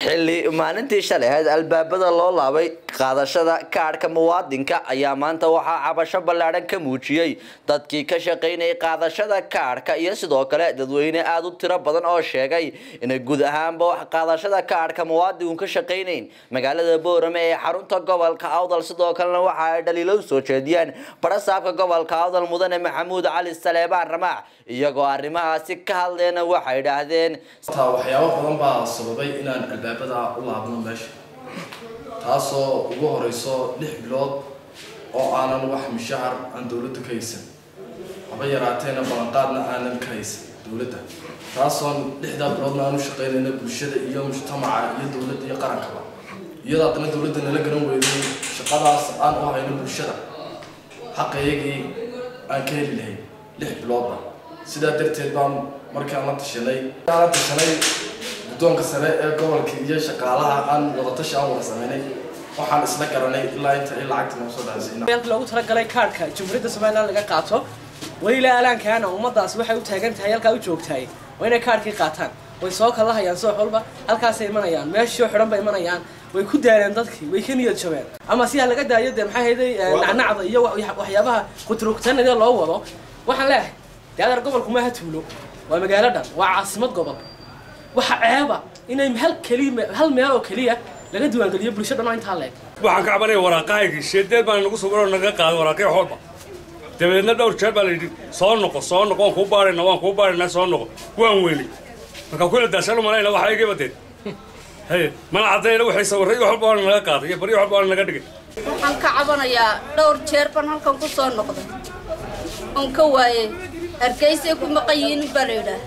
xilli maalintii shalay ahayd albaabada loo laabay qaadashada kaadhka muwaadinka ayaa maanta waxaa cabasho ballaadhan ka muujiyey dadkii ka shaqaynayay qaadashada kaadhka iyo sidoo kale dadweyne aada u tiro badan oo sheegay inay guud ahaanba wax qaadashada kaadhka muwaadinku ka shaqaynayn magaalada boorame ee xarunta gobolka awdal sidoo kalena waxa ay dhaliilo u soo jeediyaan barasaabka gobolka awdal mudane maxamuud cali saleebaan ramaac iyagoo arrimahaasi ka hadleena waxay idhaahdeen waxyaabo badan baa sababay inaan albaabada u laabno meesha taasoo ugu horeyso lix bilood oo aanan wax mushahar aan dowladda ka haysan haba yaraateena ballanqaadna aanan ka haysan dowladda taasoon lixdaa biloodna aan u shaqaynayna bulshada iyo mujtamaca iyo dowladda iyo qarankaba iyadoo haddana dowladda nala garan weyday shaqadaas aan u hayno bulshada xaqayagii aan ka heli lahayn lix biloodba sidaa darteed baan markaan la tashanay la tashanay guddoonka sare ee gobolka iyo shaqaalaha aan wadatashi aan wada sameynay waxaan isla garanay ilaa inta ay lacagta noo soo dhacsay loogu talagalay kaadhka jumhuuriyadda somalilan laga qaato weli alaankaana ummadaas waxay u taagan tahay halkaa u joogtahay waa inay kaadhkii qaataan way soo kala hayaan soox walba halkaasay imanayaan meeshii xidhan bay imanayaan way ku daaleen dadkii way ka niyad jabeen ama si ha laga daayo dee maxay hayday nacnacda iyo waxyaabaha qutrugtanada loo wado waxaan leeyahay dee adar gobolku maaha tuulo waa magaalo dhan waa caasimad gobol waxa ceeba inay hal keliya hal meel oo keliya laga diiwaangeliyo bulsho dhan oo intaa leeg waxaan ka cabanaya waraaqahaygii sheedeed baan nagu sugan oo naga qaaday waraaqyo xoolba dabeedna dhowr jeer baa la yidhi soo noqo soo noqo waan kuu baarayna waan kuu baaraynaa soo noqo waan weynay markaa kula daashan u malayna waxa iga badeed haye mana caddayna waxay sawirray wax walba waana naga qaaday iyo baryo walba waana naga dhigay waxaan ka cabanayaa dhowr jeer baan halkan ku soo noqday oon ka waayey hargeysay ku maqan yihiin baa la yidhaah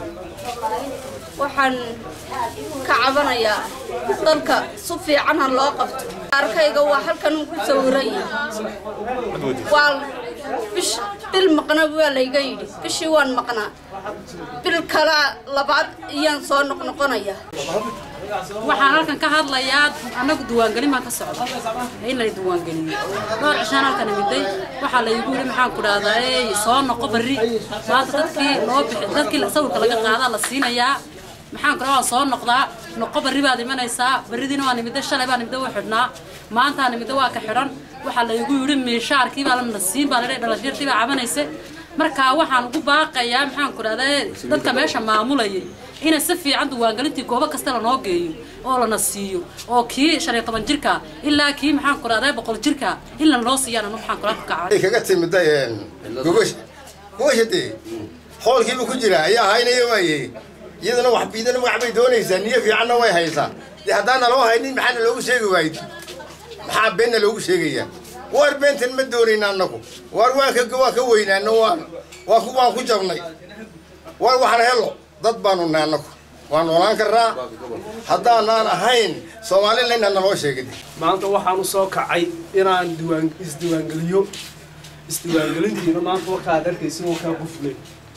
waxaan ka cabanayaa dalka si fiican ha loo qabto arkayga waa halkan ku sawiran waa bish bil maqna waa layga yidhi bishii waan maqnaa bil kala labaad iyaan soo noqnoqonaya waxaan halkan ka hadlayaa annagu diiwaangelin baan ka socda in la diiwaangeliyo dhowr cishaan halkan imiday waxaa laygu yidhi maxaan ku dhahdaa ey soo noqo barri maanta dadkii noo bixi dadkii sawirka laga qaadaa la siinayaa maxaan ku dhahaa soo noqdaa noqo barri baad imanaysaa barridiina waan imida shalay baan imida waa xidhnaa maantaan imida waa ka xidhan waxaa laygu yidhi miishaarkii baa lana siin baa ladhe dhalashyartii baa cabanaysa markaa waxaan ugu baaqayaa maxaan ku dhahdaa dadka meesha maamulayay inay si fiican diiwaangelintii goobo kasta lanoo geeyo oo lana siiyo oo kii shan iyo toban jirka ilaa kii maxaan ku dhahdaa boqol jirka in lanoo siiyaan anu maxaan kula kacay kaga timida gogosha gogosha dee hoolkiiba ku jira ayaa haynaya waayey iyadana wax biidana magac bay doonaysaa niyo fiicanna way haysaa dee haddaana loo haynin maxaana loogu sheegi waayid maxaa beenna loogu sheegayaa waar beentan ma doonayna annagu waar waan ka waan ka weynaano waan waan ku waan ku jabnay waar waxaan helo dad baanu nahay annagu waan noolaan karnaa haddaanaan ahayn soomalilandna naloo sheegay maanta waxaan u soo kacay inaan diiwaan isdiiwaangeliyo isdiiwaangelintiina maanta warkaad arkaysa oo kaa quflay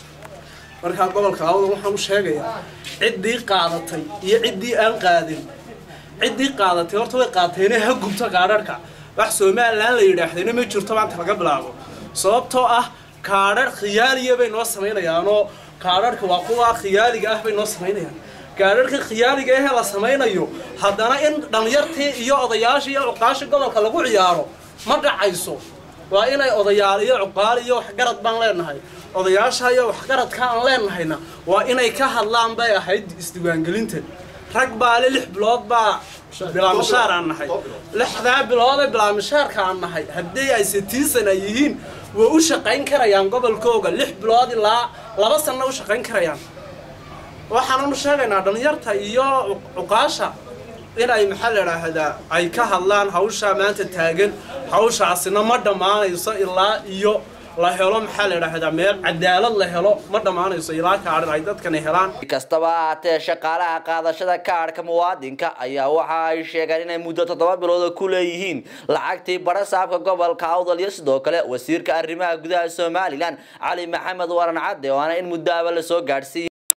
markaa gobolka awda waxaan u sheegayaa ciddii qaadatay iyo ciddii aan qaadin ciddii qaadatay horta way qaateene ha gubto kaadharhka wax somalilan la yidhaahdayna ma jirto maanta laga bilaabo sababtoo ah kaadhar khiyaaliya bay noo samaynayaanoo kaadharhka waa kuwa khiyaaliga ah bay noo samaynayaan kaadharhka khiyaaliga ahee la samaynayo haddana in dhalinyartii iyo odayaashii iyo cuqaashii gobolka lagu ciyaaro ma dhacayso waa inay odayaal iyo cuqaal iyo waxgarad baan leenahay odayaasha iyo waxgaradka aan leenahayna waa inay ka hadlaan bay ahayd isdiiwaangelintan rag baale lix bilood baa bilaamishaar aan nahay lixdaa biloodee bilaamishaarka aan nahay haddii ay sitiisan ay yihiin way u shaqayn karayaan gobolkooga lix bilood ilaa laba sanna u shaqayn karayaan waxaananu sheegaynaa dhalinyarta iyo cuqaasha inay maxaa la idhaahdaa ay ka hadlaan hawsha maanta taagan hawshaasina ma dhammaanayso ilaa iyo la helo maxaa la idhaahdaa meel cadaalad la helo ma dhammaanayso ilaa kaadhan ay dadkani helaan kastaba ahaatee shaqaalaha qaadashada kaadhka muwaadinka ayaa waxa ay sheegeen inay muddo toddoba bilooda ku leeyihiin lacagtii barasaabka gobolka awdal iyo sidoo kale wasiirka arrimaha gudaha somalilan cali maxamed waran cadde waana in muddo aba lasoo gaadhsiiyey